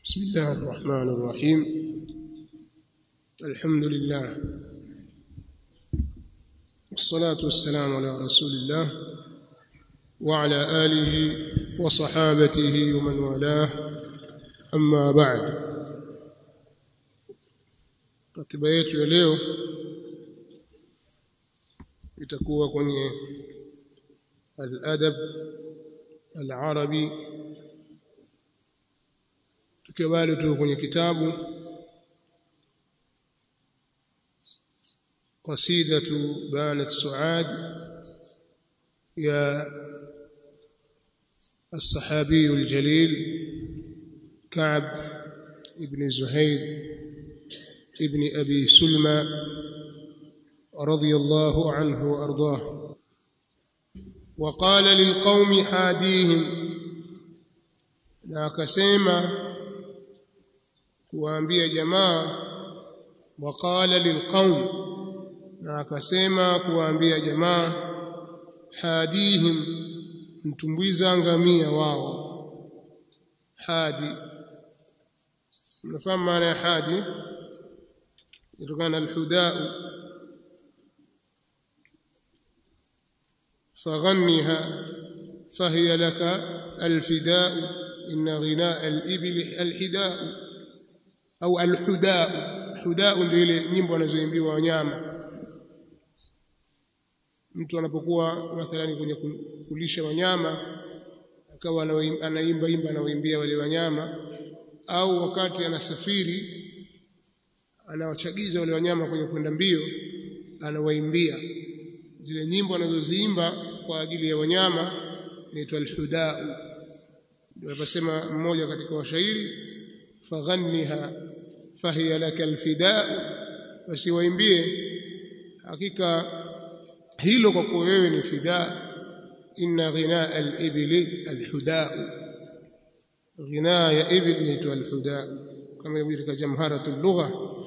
بسم الله الرحمن الرحيم الحمد لله والصلاة والسلام على رسول الله وعلى آله وصحابته ومن والاه أما بعد ratiba yetu ya leo itakuwa kwenye al-adab al-arabi tukiwa bado tuko kwenye kitabu qasidatu banat suad ya الصحابي الجليل كعب ابن زهير ابن أبي سلمى رضي الله عنه وأرضاه وقال للقوم حاديهم na akasema kuwaambia jamaa waqala lilqaum na akasema kuwaambia jamaa hadihim mtumbwiza ngamia wao hadi mnafahamu maana ya hadi kutokana na alhudaa فغنها فهي لك الفداء إن غناء الإبل الحداء أو الحداء حداء ndio nyimbo anazoimbiwa wanyama mtu anapokuwa mathalani kwenye kulisha wanyama akawa anaimba imba anaoimbia wale wanyama au wakati anasafiri anawachagiza wale wanyama kwenye kwenda mbio anawaimbia zile nyimbo anazoziimba kwa ajili ya wanyama inaitwa alhudau ndio akasema mmoja katika washairi faghanniha fahiya laka alfidau basi waimbie hakika hilo kwa kuwa wewe ni fidaa inna ghinaa al-ibli al-hudaa ghinaa ya ibli inaitwa al-hudaa kama ilivyo katika jamharatul lugha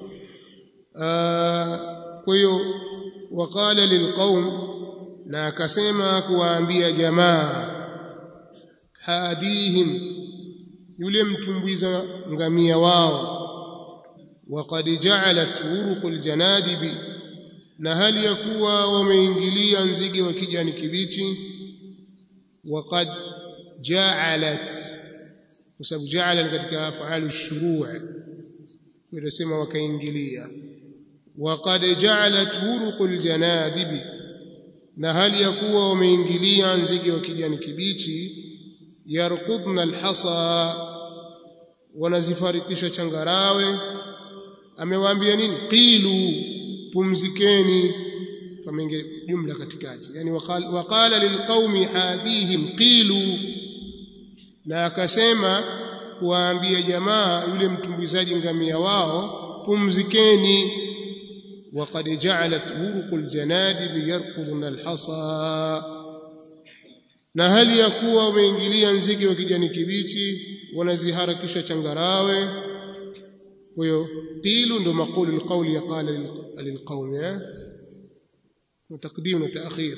kwa hiyo waqala lilqaum na akasema kuwaambia jamaa hadihim yule mtumbwiza ngamia wao waqad ja'alat uruqul janadibi na hali ya kuwa wameingilia nzige wa kijani kibichi waqad ja'alat kwa sababu ja'ala katika afalu shuru' tunasema wakaingilia waqad ja'alat uruqul janadibi na hali ya kuwa wameingilia nzige wa kijani kibichi yarqudna alhasa wanazifarikisha changarawe amewaambia nini qilu pumzikeni pamenge jumla katikati yani waqala, waqala lilqaumi hadihim qilu na akasema kuwaambia jamaa yule mtumbizaji ngamia wao pumzikeni وقد جعلت ورق الجنادب يركضن الحصى na hali ya kuwa wameingilia nzige wa kijani kibichi wanaziharakisha changarawe kwa hiyo qilu ndo maqulu alqawli yaqala lilqawm ya وتقديم وتأخير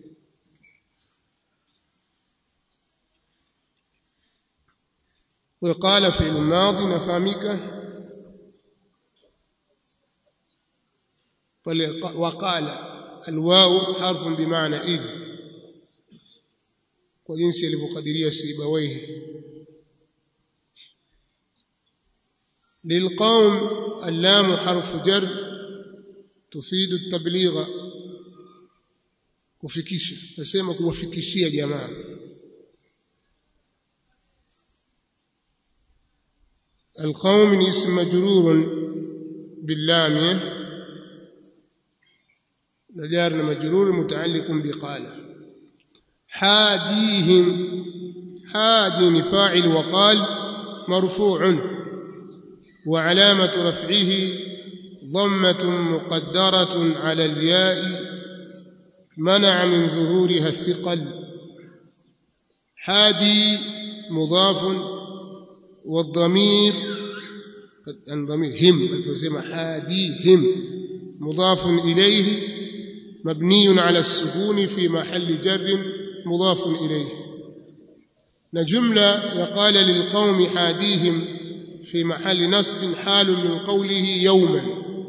وقال في الماضي نفهمك وقال الواو حرف بمعنى إذ وجنس يلفقدرية سيبويه للقوم اللام حرف جر تفيد التبليغ kufikisha nasema kuwafikishia jamaa القوم اسم مجرور باللام نجار مجرور متعلق بقال حاديهم حاد فاعل وقال مرفوع وعلامة رفعه ضمة مقدرة على الياء منع من ظهورها الثقل حادي مضاف والضمير الضمير هم التسمى حاديهم مضاف إليه مبني على السكون في محل جر مضاف إليه نجملة وقال للقوم حاديهم في محل نصب حال من قوله يوما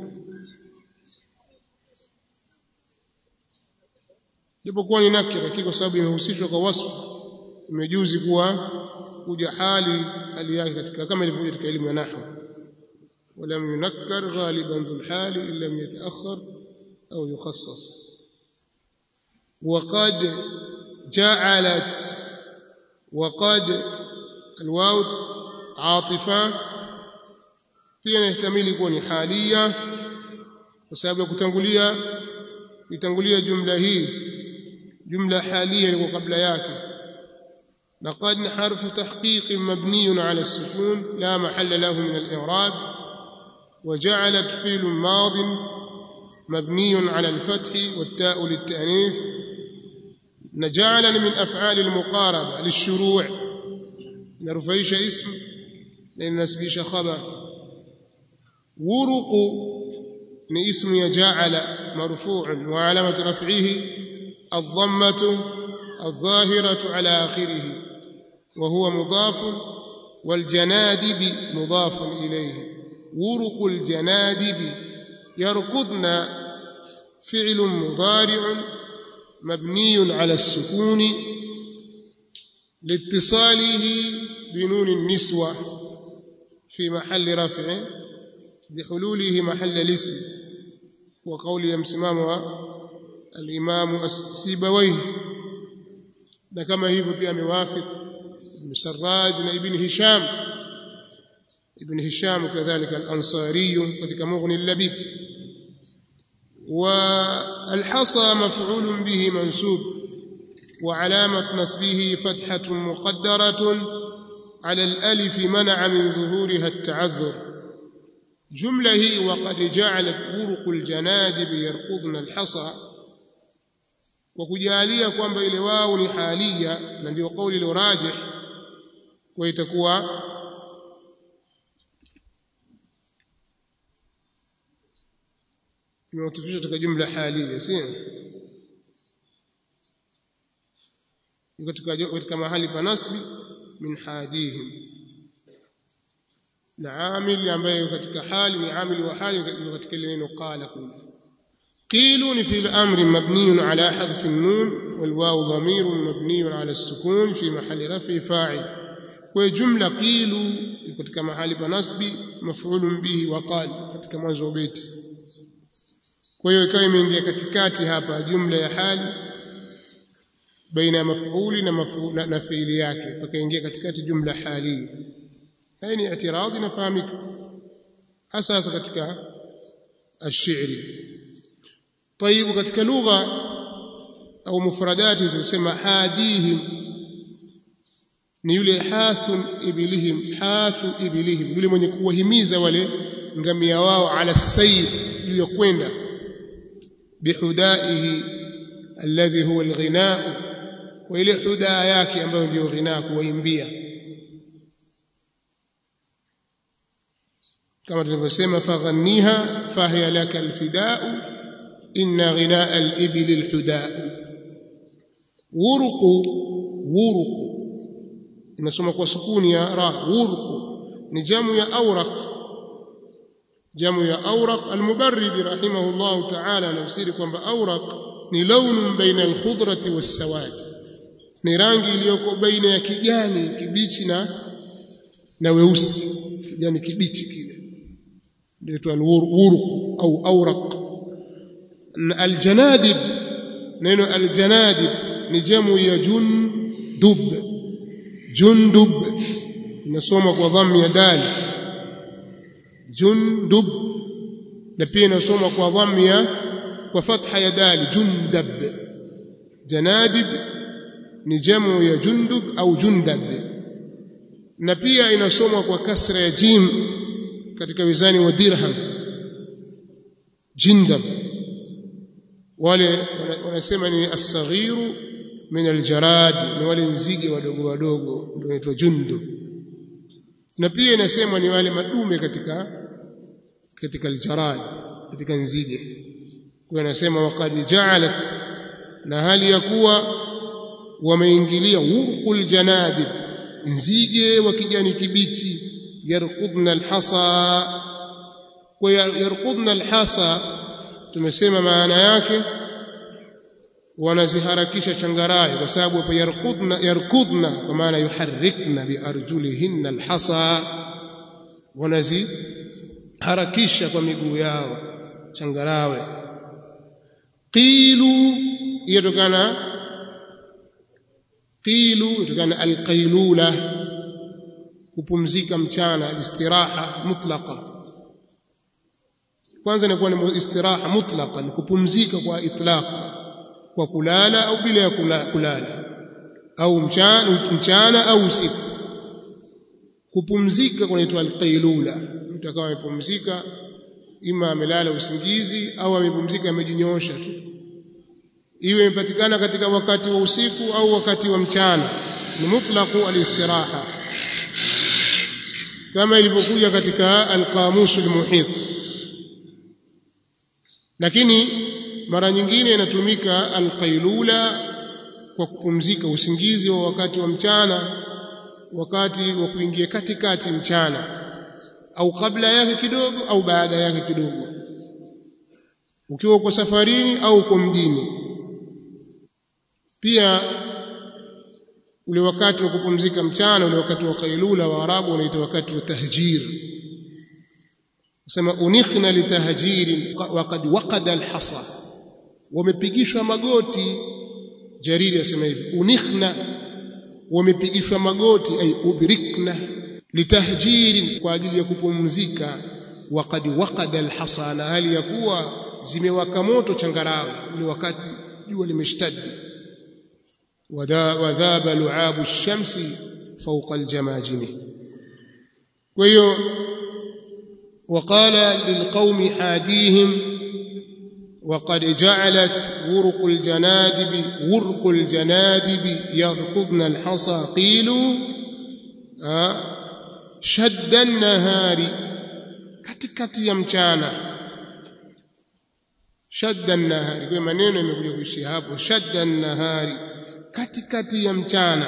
japokuwa ni nakira lakini kwa sababu imehusishwa kwa wasfu imejuzi kuwa kuja hali hali yake katika kama ilivyokuja katika elimu ya nahwu ولم ينكر غالبا ذو الحال إن لم يتأخر أو يخصص وقد جعلت وقد الواو عاطفة pia inahtamili kuwa ni halia kwa sababu ya kutangulia itangulia jumla hii jumla halia ilikuwa kabla yake لقد حرف تحقيق مبني على السكون لا محل له من الإعراب وجعلت فعل ماض مبني على الفتح والتاء للتأنيث نجعل من أفعال المقاربة للشروع نرفيش اسم لنسبيش خبر ورق ni ismu ya jaala marfu'un wa alamat raf'ihi adh-dhammatu adh-dhahiratu ala akhirih wa huwa mudaf wal janadib mudaf ilayhi wuruq al janadib yarqudna fi'l mudari' مبني على السكون لاتصاله بنون النسوة في محل رفع بحلوله محل الاسم وقول يمسمامها الإمام السيبويه na kama hivyo pia amewafik ibn Sarraj na ibn Hisham ibn Hisham kadhalika al-Ansari katika Mughni al-Labib wa al-hasa maf'ul bihi mansub wa alamat nasbihi fathatu muqaddaratun ala al-alif man'a min zuhuriha at-ta'azzur jumla hii waqad ja'alat buruqul janadib yarqudna al-hasa kwa kujalia kwamba ile wao ni halia na ndio kauli ile rajih kwa itakuwa imeutufisha katika jumla halia si katika katika mahali pa nasbi min hadihim na amili ambaye katika hali ni amili wa hali katika ile neno qala kule قيل في الأمر مبني على حذف النون والواو ضمير مبني على السكون في محل رفع فاعل وجملة قيل katika mahali pa nasbi maf'ulun bihi wa qal katika mwanzo wa beti kwa hiyo ikawa imeingia katikati hapa jumla ya hali baina ya maf'uli na na, na fiili yake pakaingia katikati jumla hali hii ni i'tiradhi nafahamika hasa hasa katika الشعري طيب katika lugha au mufradati zinasema hadihim ni yule hathun ibilihim hathu ibilihim yule mwenye kuwahimiza wale ngamia wao ala sayr iliyokwenda bihudaihi alladhi huwa alghinaa wa ile hudaa yake ambayo ndio ghinaa kuwaimbia kama tulivyosema faghanniha fahiya laka alfidau inna ghinaa al-ibli al-hudaa wuruqu wuruqu inasoma kwa sukuni ya ra wuruqu ni jamu ya awraq jamu ya awraq al-mubarrid rahimahullah ta'ala anafsiri kwamba awraq ni launun baina al-khudrati was-sawad ni rangi iliyoko baina ya kijani kibichi na na weusi kijani kibichi kile ndio al-wuruq au awraq aljanadib neno aljanadib ni jamu ya jundub jundub inasoma kwa dhammi ya dal jundub na pia inasoma kwa dhammi ya kwa fatha ya dal jundab janadib ni jamu ya jundub au jundab na pia inasoma kwa kasra ya jim katika wizani wa dirham jindab wale wanasema ni as-saghiru min al-jarad ni wale nzige wadogo wadogo ndio inaitwa jundu na pia inasemwa ni wale madume katika katika al-jarad katika nzige kwa anasema waqad ja'alat na hali ya kuwa wameingilia wurqul janadib nzige wa kijani kibichi yarqudna alhasa kwa yarqudna alhasa tumesema maana yake wanaziharakisha changarawe kwa sababu hapo yarqudna yarkudna kwa maana yuharrikna biarjulihinna alhasa wanaziharakisha kwa miguu yao changarawe qilu yatokana qilu yatokana alqailula kupumzika mchana alistiraha mutlaqa kwanza inakuwa ni istiraha mutlaqa ni kupumzika kwa itlaq kwa kulala au bila ya kulala au mchana mchana au usiku kupumzika kunaitwa alqailula mtu akawa amepumzika ima amelala usingizi au amepumzika amejinyoosha tu iwe imepatikana katika wakati wa usiku au wakati wa mchana ni mutlaqu alistiraha kama ilivyokuja katika alqamus almuhit lakini mara nyingine inatumika alqailula kwa kupumzika usingizi wa wakati wa mchana wakati wa kuingia katikati mchana au kabla yake kidogo au baada yake kidogo ukiwa uko safarini au uko mjini pia ule wakati wa kupumzika mchana ule wakati wa kailula wa arabu unaitwa wakati wa tahjir sema unikhna litahjirin waqad waqada alhasa wamepigishwa magoti jariri asema hivi unikhna wamepigishwa magoti ay ubrikna litahjirin kwa ajili ya kupumzika waqad waqada alhasa na hali ya kuwa zimewaka moto changarawe ule wakati jua limeshtadi wadhaba lu'abu ash-shamsi fawqa al-jamajim kwa hiyo وقال للقوم حاديهم وقد جعلت ورق الجنادب ورق الجنادب يركضن الحصى قيلوا شد النهار katikati ya mchana shadda nahari kwa maneno yamekuja kuishia hapo shadda nahari katikati ya mchana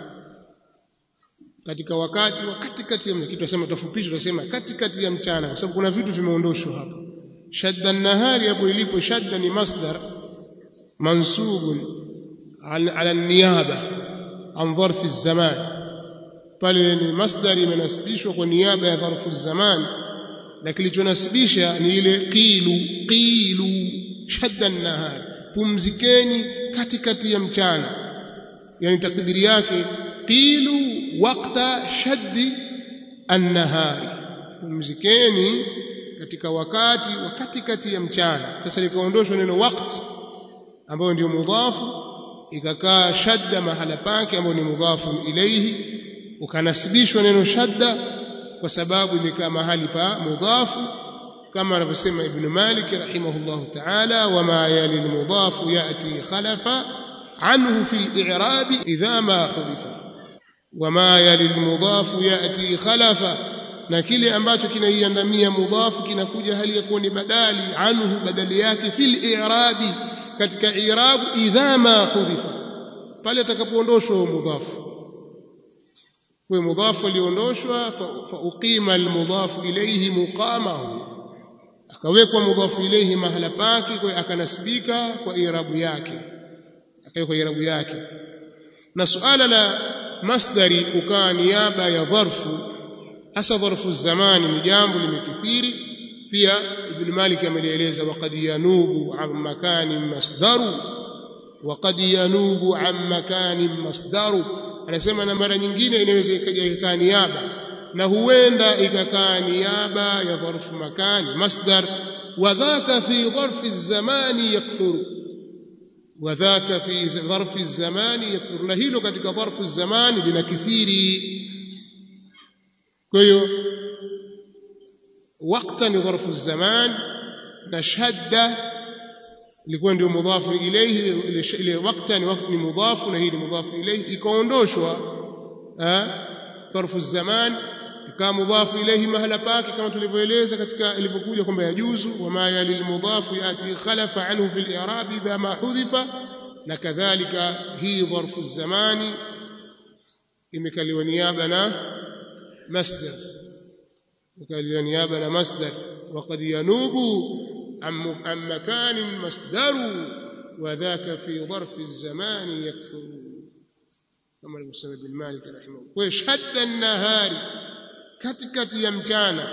katika wakati wa katikati ya kitu tunasema tufupisha tunasema katikati ya mchana kwa sababu kuna vitu vimeondoshwa hapo shadda nahari hapo ilipo shadda ni masdar mansubun ala niyaba an dharfi zaman pale ni masdar imenasibishwa kwa niaba ya dharfu zaman na kilichonasibisha ni ile qilu qilu shadda nahari pumzikeni katikati ya mchana yani takdiri yake qilu waqta shaddi an-nahari pumzikeni katika wakati wa katikati ya mchana sasa likaondoshwa neno waqt ambayo ndio mudhafu ikakaa shadda mahala pake ambayo ni mudhafu ilayhi ukanasibishwa neno shadda kwa sababu imekaa mahali pa mudhafu kama anavyosema ibn Malik rahimahullahu ta'ala wama yali al-mudhafu yati khalafa anhu fi al-i'rab idha ma hudifa wama yali al-mudhafu yati khalafa na kile ambacho kinaiandamia mudhafu kinakuja hali ya kuwa ni badali anhu badali yake fil i'rabi katika i'rab idha ma hudifa pale atakapoondoshwa mudhafu kwa mudhafu aliondoshwa fa uqima almudhafu ilayhi muqamahu akawekwa mudhafu ilayhi mahala pake kwa akanasibika kwa i'rabu yake akawekwa i'rabu yake na suala la masdari kukaa niaba ya dharfu hasa dharfu zamani ni jambo limekithiri pia ibn malik amelieleza waqad yanubu an makani masdaru waqad yanubu an makani masdaru anasema na mara nyingine inaweza ikaja ikaa niaba na huenda ikakaa niaba ya dharfu makani masdar wadhaka fi dharfi zamani yakthuru wadhaka fi dharfi zamani yakthuru na hilo katika dharfu zamani linakithiri kwa hiyo wakati ni dharfu zaman na shadda ilikuwa ndio mudhafu ilayhi ile wakati ni wakati ni mudhafu na hii ni mudhafu ilayhi ikaondoshwa dharfu zaman ikawa mudhafu ilayhi mahala pake kama tulivyoeleza katika ilivyokuja kwamba yajuzu wama yali almudhafu yati khalafa anhu fi al-i'rab idha ma hudhifa na kadhalika hii dharfu zamani imekaliwa niaba na masdar وكان نيابة مصدر وقد ينوب عن مكان مصدر وذاك في ظرف الزمان يكثر كما المسلم بن مالك رحمه الله ويشهد النهار katikati ya mchana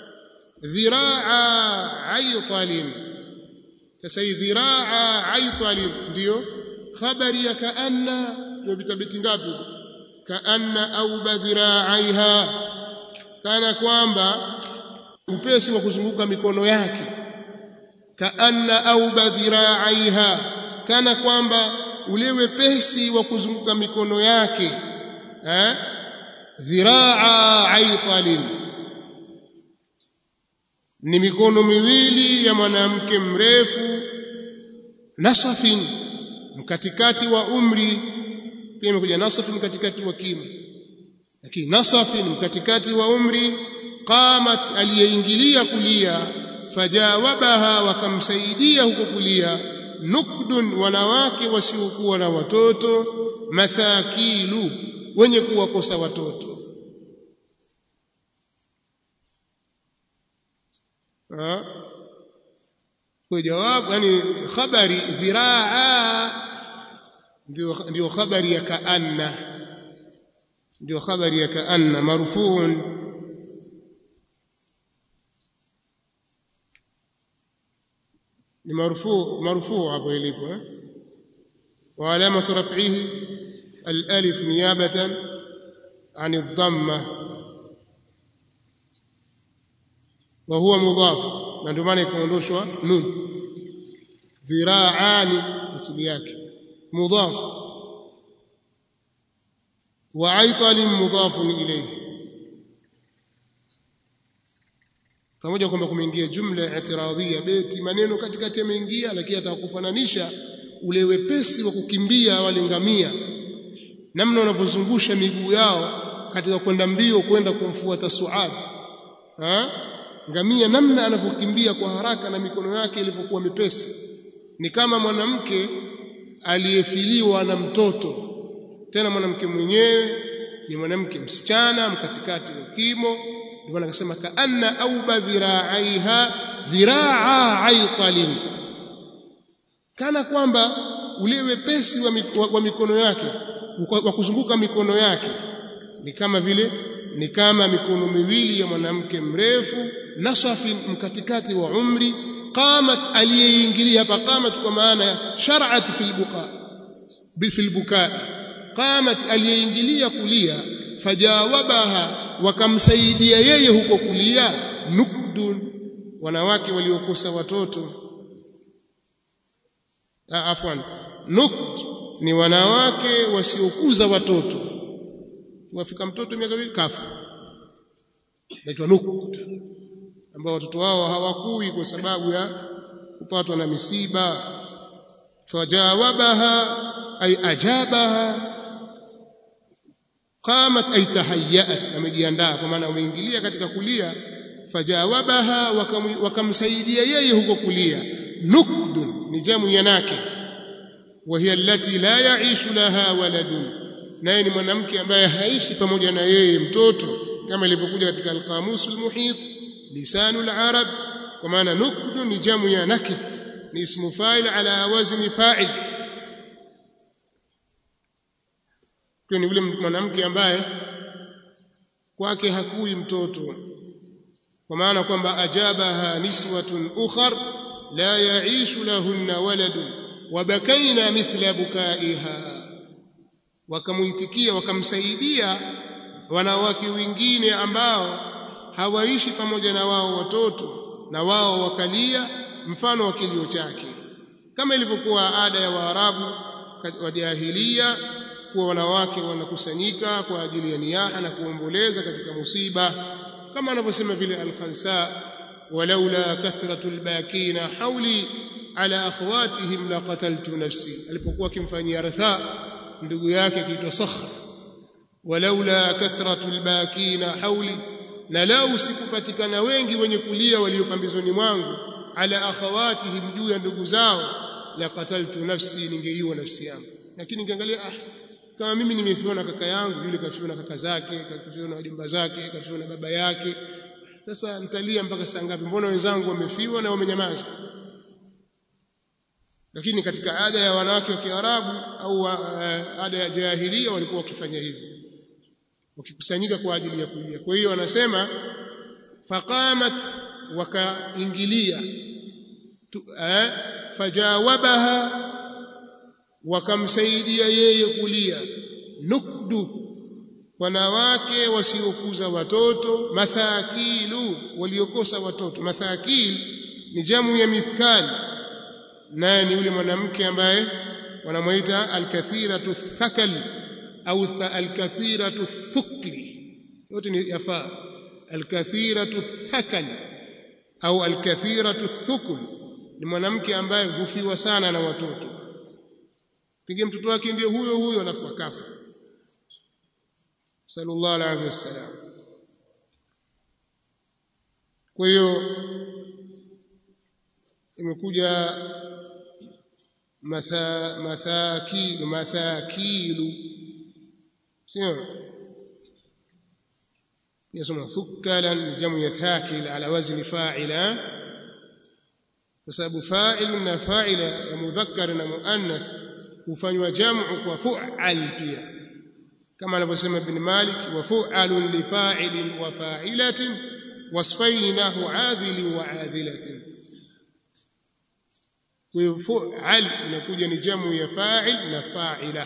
dhiraa aitalin sasa hii dhiraa aitalin ndio habari ya kaanna tumepita beti ngapi kaanna au badhiraaiha kana kwamba upesi wa kuzunguka mikono yake kaanna au badhiraaiha kana kwamba ule wepesi wa kuzunguka mikono yake eh dhiraa aitalin ni mikono miwili ya mwanamke mrefu nasafin mkatikati wa umri pia imekuja nasafin katikati wa kimo lakini nasafin mkatikati wa umri qamat aliyeingilia kulia fajawabaha wakamsaidia huko kulia nukdun wanawake wasiokuwa na watoto mathakilu wenye kuwakosa watoto kwa jawabu yani khabari dhiraa ndio ndio khabari ya kaanna ndio khabari ya kaanna marfuun ni marfu marfu hapo ilipo eh wa alamatu raf'ihi الالف نيابه عن الضمه وهو مضاف na ndio maana ikaondoshwa nun dhiraani asili yake mudhaf wa aital mudhaf ilayhi pamoja kwamba kumeingia jumla i'tiradhia beti maneno katikati yameingia lakini atakufananisha ule wepesi wa kukimbia wale ngamia namna wanavyozungusha miguu yao katika kwenda mbio kwenda kumfuata Suad ha? ngamia namna anavyokimbia kwa haraka na mikono yake ilivyokuwa mepesi ni kama mwanamke aliyefiliwa na mtoto tena mwanamke mwenyewe ni mwanamke msichana mkatikati wa kimo ndio maana akasema kaanna au badhiraiha dhiraa aitalin kana kwamba ule wepesi wa, wa, wa mikono yake wa kuzunguka mikono yake ni kama vile ni kama mikono miwili ya mwanamke mrefu nasafin mkatikati wa umri qamat aliyeingilia hapa qamat kwa maana ya shar'at fil buqa fil buka qamat aliyeingilia kulia fajawabaha wakamsaidia yeye huko kulia nukdun wanawake waliokosa watoto afwan nukd ni wanawake wasiokuza watoto wafika mtoto miaka miwili kafa naitwa nukd ambao watoto wao hawakui kwa sababu ya kupatwa na misiba fajawabaha ay ajabaha qamat ay tahayyat amejiandaa kwa maana umeingilia katika kulia fajawabaha wakamsaidia yeye huko kulia nukdun ni jamu ya nakid وهي التي لا يعيش لها ولد naye ni mwanamke ambaye haishi pamoja na yeye mtoto kama ilivyokuja katika al-qamus al-muhit lisanul arab kwa maana nukdu ni jamu ya nakid ni ismu fa'il ala wazni fa'il kwa ni yule mwanamke ambaye kwake hakui mtoto kwa maana kwamba ajabaha niswatun ukhar la yaishu lahunna waladun wabakaina mithla bukaiha wakamuitikia wakamsaidia wanawake wengine ambao hawaishi pamoja na wao watoto na wao wakalia mfano wa kilio chake kama ilivyokuwa ada ya Waarabu wa jahilia kuwa wanawake wanakusanyika kwa ajili ya niyaha na kuomboleza katika musiba kama anavyosema vile al-Khansa walaula kathratul bakina hauli ala akhawatihim laqataltu nafsi alipokuwa akimfanyia ratha ndugu yake kiitwa Sakhr walaula kathratul bakina hauli na lau sikupatikana wengi wenye kulia waliopambizoni mwangu ala akhawatihim juu ya ndugu zao laqataltu nafsi ningeiua nafsi yangu lakini nikiangalia ah kama mimi nimefiwa na kaka yangu yule kafiwa na kaka zake kafiwa na wajomba zake kafiwa na baba yake sasa nitalia mpaka saa ngapi mbona wenzangu wamefiwa na wamenyamaza lakini katika ada ya wanawake wa Kiarabu au uh, ada ya jahilia walikuwa wakifanya hivyo wakikusanyika kwa ajili ya kulia kwa hiyo wanasema faqamat wakaingilia eh, fajawabaha wakamsaidia yeye kulia nukdu wanawake wasiokuza watoto mathakilu waliokosa watoto mathakil ni jamu ya mithkal naye ni yule mwanamke ambaye wanamuita alkathiratu thakal au alkathiratu thukli yote ni yafaa alkathiratu thakal au alkathiratu thukul ni mwanamke ambaye hufiwa sana na watoto pige mtoto wake ndio huyo huyo alafu akafa sallallahu alaihi wasallam kwa hiyo imekuja matha mathakilu mathakilu sio يسمى ثكلا جمع ثاكل على وزن فاعلا فسبب فاعل فاعل يا مذكر na muannath hufanywa jamu kwa fu'al pia kama anavyosema ibn Malik wa fu'alun li fa'ilin wa fa'ilatin wasfainahu 'adhilin wa 'adhilatin kwa fu'al inakuja ni jamu ya fa'il na fa'ila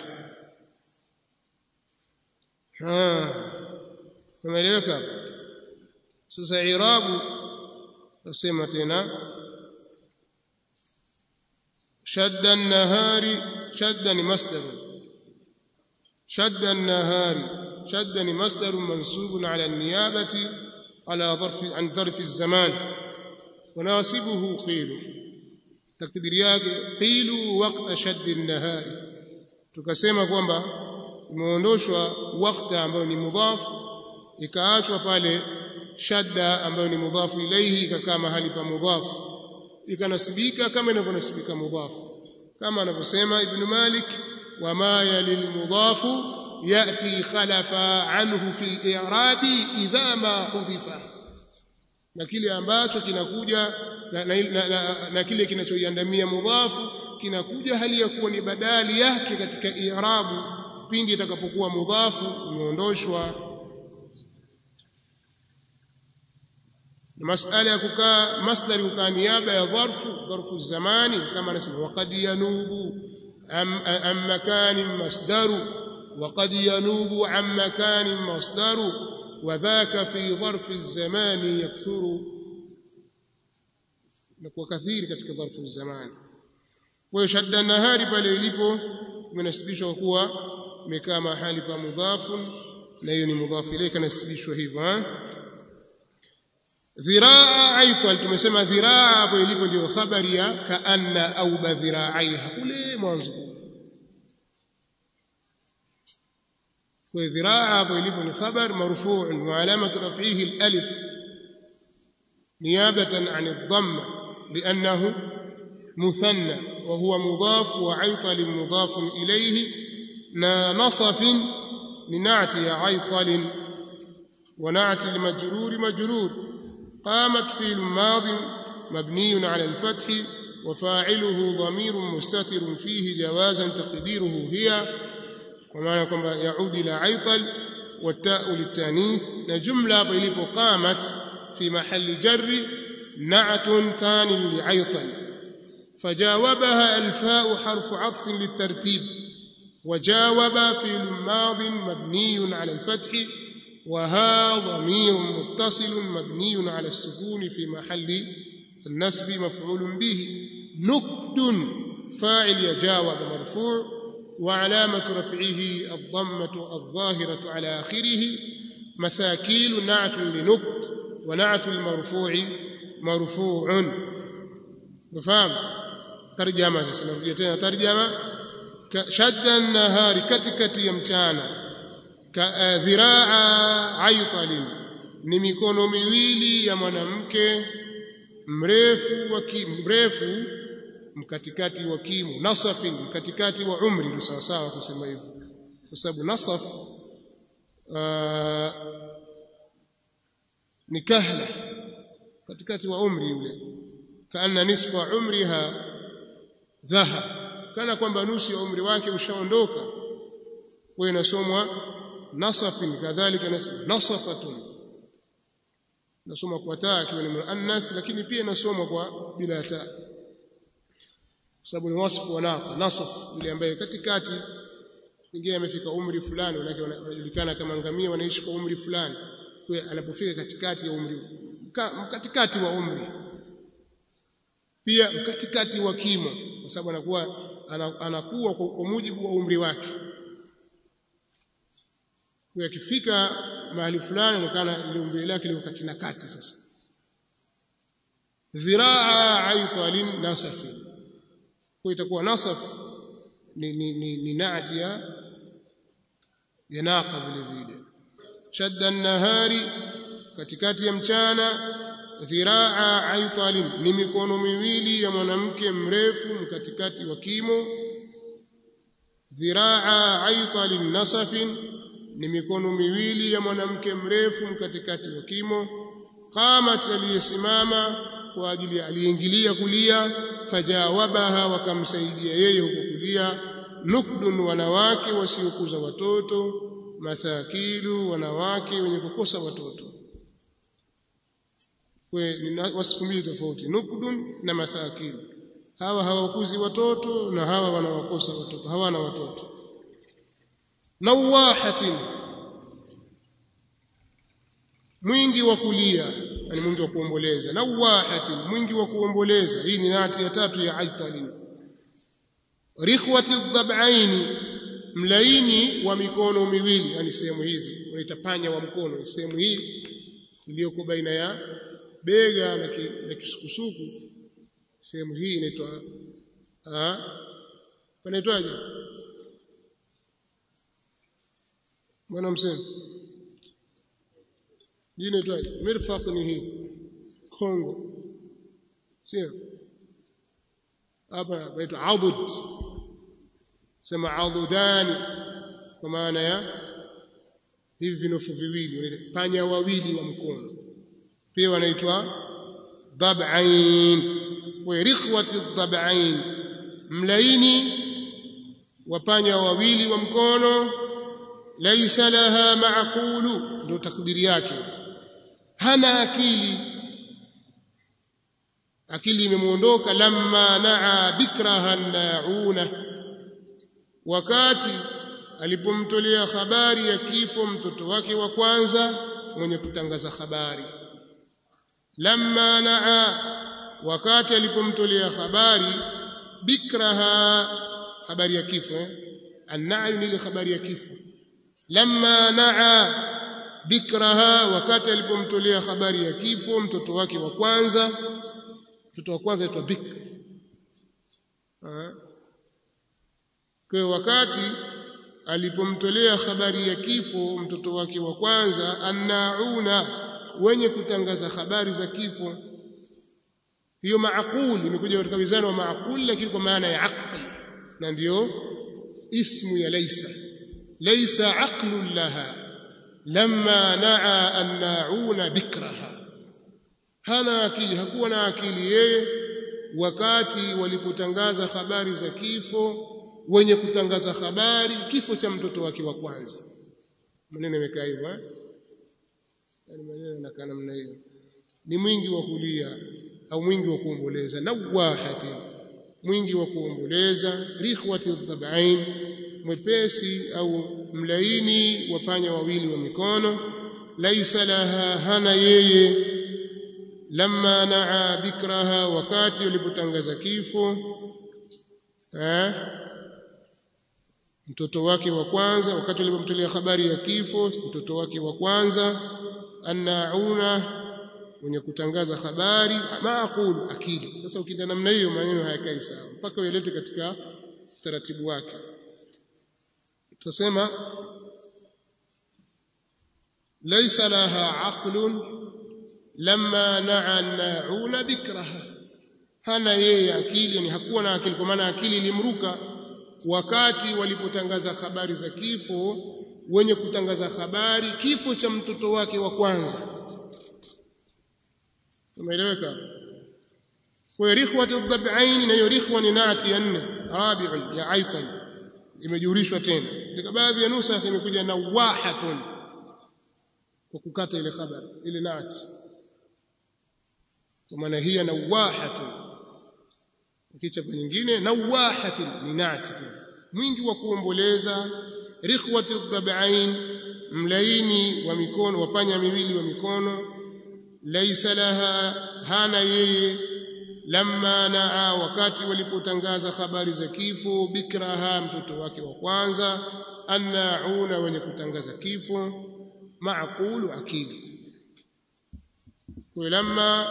ha umeeleweka sasa irabu nasema tena شد النهار شد مصدر شد النهار شد مصدر منصوب على النيابة على ظرف عن ظرف الزمان وناسبه قيل تقدير yake قيل وقت شد النهار tukasema kwamba imeondoshwa wakati ambayo ni mudhaf ikaachwa pale shadda ambayo ni mudhafu ilaihi ikakaa mahali pa mudhafu ikanasibika kama inavyonasibika mudhafu kama anavyosema ibn Malik wama yalil mudhafu yati khalafa anhu fil i'rabi idha ma hudhifa na kile ambacho kinakuja na, na, na, na, na kile kinachoiandamia mudhafu kinakuja hali ya kuwa ni badali yake katika i'rabu pindi itakapokuwa mudhafu imeondoshwa masala ya kukaa masdari kukaa niaba ya dharfu dharfu zamani kama anasema waqad yanubu am, am makanin masdaru waqad yanubu am makanin masdaru وذاك في ظرف الزمان يكثر نكون كثير katika ظرف الزمان kwa shadda nahari pale ilipo imenasibishwa kuwa imekaa mahali pa mudhafu na hiyo ni mudhafu ilayka nasibishwa hivyo dhiraa aital tumesema dhiraa hapo ilipo ndio khabari ya kaanna au badhiraaiha kule mwanzo kwa dhiraa hapo ilipo ni khabar marfu' wa alamatu raf'ihi al-alif niyabatan 'an ad-dhamma li'annahu مثنى وهو مضاف وعيطل مضاف إليه نا نصف لنعت عيطل ونعت المجرور مجرور قامت في الماض مبني على الفتح وفاعله ضمير مستتر فيه جوازا تقديره هي ومعنى كما يعود إلى عيطل والتاء للتانيث نجملة بلف قامت في محل جر نعت ثان لعيطل فجاوبها الفاء حرف عطف للترتيب وجاوب في الماض مبني على الفتح وها ضمير متصل مبني على السكون في محل النسب مفعول به نكد فاعل يجاوب مرفوع وعلامة رفعه الضمة الظاهرة على آخره مثاكيل نعت لنكد ونعت المرفوع مرفوع وفهم ترجمة سنرجع ترجمة شد النهار كتكت يمتانا dhiraa aitalin ni mikono miwili ya mwanamke mrefu wa mrefu mkatikati wa kimu nasafin mkatikati wa umri ndio sawa sawa kusema hivyo kwa sababu nasaf uh, ni kahla katikati wa umri yule kana nisfa umriha dhahab kana kwamba nusu ya umri wake ushaondoka kwa inasomwa nasafin kadhalika nasafatun nasoma kwa taa ikiwa ni muannath lakini pia inasomwa kwa bila taa sababu ni wasfu wa naqa nasaf yule ambaye katikati pengine amefika umri fulani wanake wanajulikana kama ngamia wanaishi kwa umri fulani kwa anapofika katikati ya umri katikati wa umri pia katikati wa kimo kwa sababu anakuwa anakuwa kwa mujibu wa umri wake kwa akifika mahali fulani anaonekana ile umri lake liko kati na kati sasa dhiraa aitalin nasafi kwa itakuwa nasaf ni ni ni, ni naati ya ya naqa vile vile shadda an-nahari katikati ya mchana dhiraa aitalin ni mikono miwili ya mwanamke mrefu katikati wa kimo dhiraa aitalin nasafin ni mikono miwili ya mwanamke mrefu katikati wa kimo qamat aliyesimama kwa ajili ya aliyeingilia kulia fajawabaha wakamsaidia yeye huko kulia nukdun wanawake wasiokuza watoto mathakilu wanawake wenye kukosa watoto ni wasifu mbili tofauti nukdun na mathakilu hawa hawakuzi watoto na hawa wanawakosa watoto hawana watoto nawahatin mwingi wa kulia yani mwingi wa kuomboleza nawahatin mwingi wa kuomboleza hii ni nati ya tatu ya aitalin rikhwati dhab'ain mlaini wa mikono miwili yani sehemu hizi unaita panya wa mkono sehemu hii iliyoko baina ya bega na, ki, na kisukusuku sehemu hii inaitwa ah panaitwaje bwana msema hii inaitwaje mirfaq ni hii kongo sio hapa inaitwa adud sema adudani kwa maana ya hivi vinofu viwili panya wawili wa mkono pia wanaitwa dhab'ain wa rikhwati dhab'ain mlaini wapanya wawili wa mkono laisa laha ma'qulu ndio takdiri yake hana akili akili imemuondoka lamma naa bikraha nauna wakati alipomtolea habari ya kifo mtoto wake wa kwanza mwenye kutangaza habari lamma naa wakati alipomtolea habari bikraha habari ya kifo eh? an-na'yu ni ile habari ya kifo lamma naa bikraha wakati alipomtolea habari ya kifo mtoto wake wa kwanza mtoto wa kwanza aitwa bikr kwa wakati alipomtolea habari ya kifo mtoto wake wa kwanza annauna wenye kutangaza habari za kifo hiyo maaqul imekuja katika wizani wa maaqul lakini kwa maana ya aql na ndio ismu ya laysa laysa aqlun laha lamma naa annauna bikraha hana akili hakuwa na akili yeye wakati walipotangaza habari za kifo wenye kutangaza habari kifo cha mtoto wake wa kwanza maneno yamekaa hivyo eh yani maneno yanakaa namna hiyo ni mwingi wa kulia au mwingi wa kuomboleza nawahati mwingi wa kuomboleza rikhwati dhab'ain mwepesi au mlaini wapanya wawili wa mikono laisa laha hana yeye lamma naa bikraha wakati ulipotangaza kifo eh mtoto wake wa kwanza wakati alipomtolea habari ya kifo mtoto wake wa kwanza annauna mwenye kutangaza habari maaqulu akili sasa ukienda namna hiyo maneno hayakai sawa mpaka uelete katika taratibu wake tutasema laysa laha aqlun lamma na'a nauna bikraha hana yeye akili yani hakuwa na akili kwa maana akili ilimruka wakati walipotangaza habari za kifo wenye kutangaza habari kifo cha mtoto wake wa kwanza umeeleweka kwa rikhwatu dhab'ain na hiyo rikhwa ni naati ya nne rabi'un ya aitan imejurishwa tena katika baadhi ya nusa imekuja nawahatun kwa kukata ile khabari ile naati kwa maana hii nawahatun kichapa nyingine nawahatin ni naati mwingi wa kuomboleza rikhwatu dhab'ain mlaini wa mikono wapanya miwili wa mikono laisa laha hana yeye lamma naa wakati walipotangaza habari za kifo bikraha mtoto wake wa kwanza annauna wenye kutangaza kifo maaqulu akili kwa lamma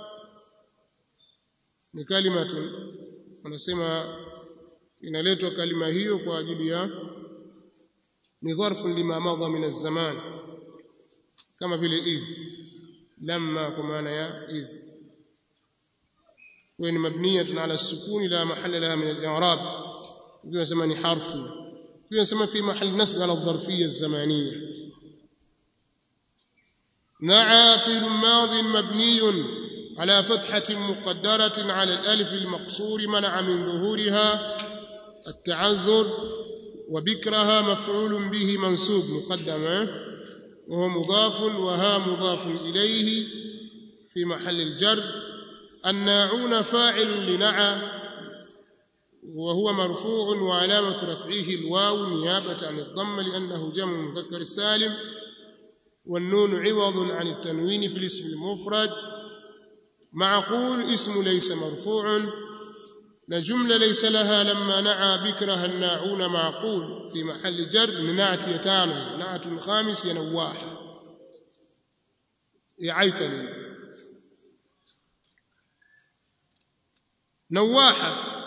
ni kalimatu wanasema inaletwa kalima hiyo kwa ajili ya ni dharfu lima madha min az-zaman kama vile idh lamma kwa maana ya idh وين مبنية على السكون لا محل لها من الإعراب يقول زمان حرف يقول في محل نسب على الظرفية الزمانية نعى في الماض مبني على فتحة مقدرة على الألف المقصور منع من ظهورها التعذر وبكرها مفعول به منسوب مقدم وهو مضاف وها مضاف إليه في محل الجر الناعون فاعل لنعى وهو مرفوع وعلامة رفعه الواو نيابة عن الضم لأنه جمع مذكر السالم والنون عوض عن التنوين في الاسم المفرد معقول اسم ليس مرفوع لجملة ليس لها لما نعى بكره الناعون معقول في محل جر من نعت يتانه نعت الخامس ينواح يعيتني نواحة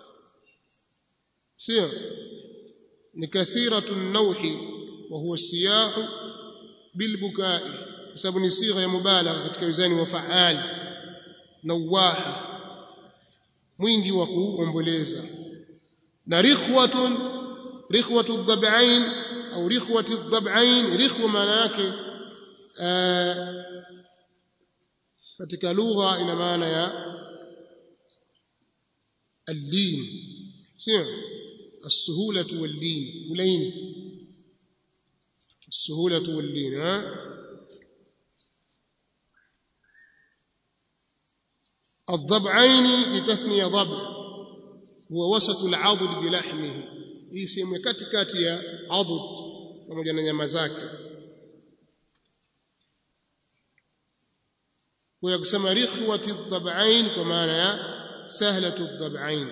سير كثيرة النوح وهو السياح بالبكاء بسبب صيغه مبالغه katika wizani wa faal nawaha mwingi wa kuomboleza na rikhwatun rikhwatu dhab'ain au rikhwati dhab'ain rikhwa maana yake katika lugha ina maana ya اللين sio السهوله واللين ولين السهوله واللين ها الضبعين لتثنيه ضبع هو وسط العضد بلحمه hii sehemu katikati ya adud pamoja na nyama zake kwa kusema rikhwati dhab'ain kwa maana ya sahlatu dhab'ain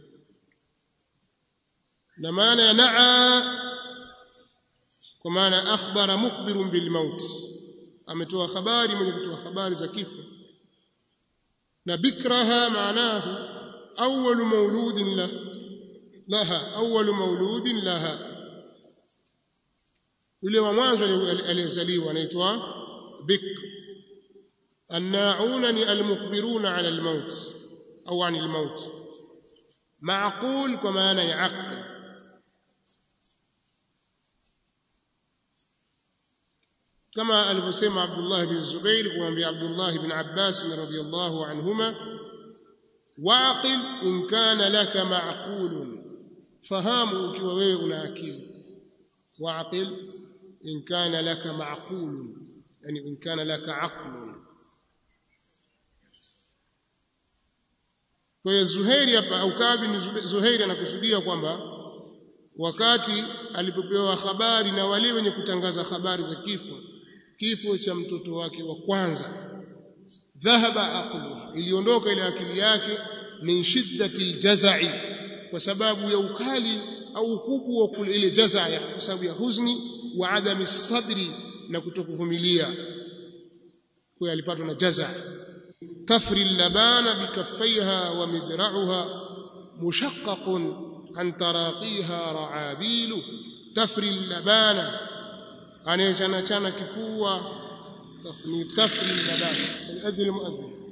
na maana ya naa kwa maana akhbara mukhbirun bil maut ametoa habari mwenye kutoa habari za kifo na bikraha maanahu awwal mauludin la laha awwal mauludin laha yule wa mwanzo aliyezaliwa anaitwa bikr الناعون المخبرون على الموت أو عن الموت معقول كما أنا يعقل كما alivyosema Abdullah bin Zubair kumwambia Abdullah bin Abbas radhiyallahu anhuma waqil in kana laka ma'qulun fahamu ukiwa wewe una akili waqil in kana laka ma'qulun yani in kana laka aqlun kwa hiyo Zuhairi hapa au Kabi ni Zuhairi anakusudia kwamba wakati alipopewa habari na wale wenye kutangaza habari za kifo kifo cha mtoto wake wa kwanza dhahaba aqluha iliondoka ile akili yake min shiddati aljazai kwa sababu ya ukali au ukubwa wa ile jazaa kwa sababu ya huzuni wa adami sabri na kutokuvumilia kwa alipatwa na jazaa تفري اللبان بكفيها ومذرعها مشقق عن تراقيها رعابيل تفري اللبان anayechana chana kifua tafni tafri laban adhi almuadhin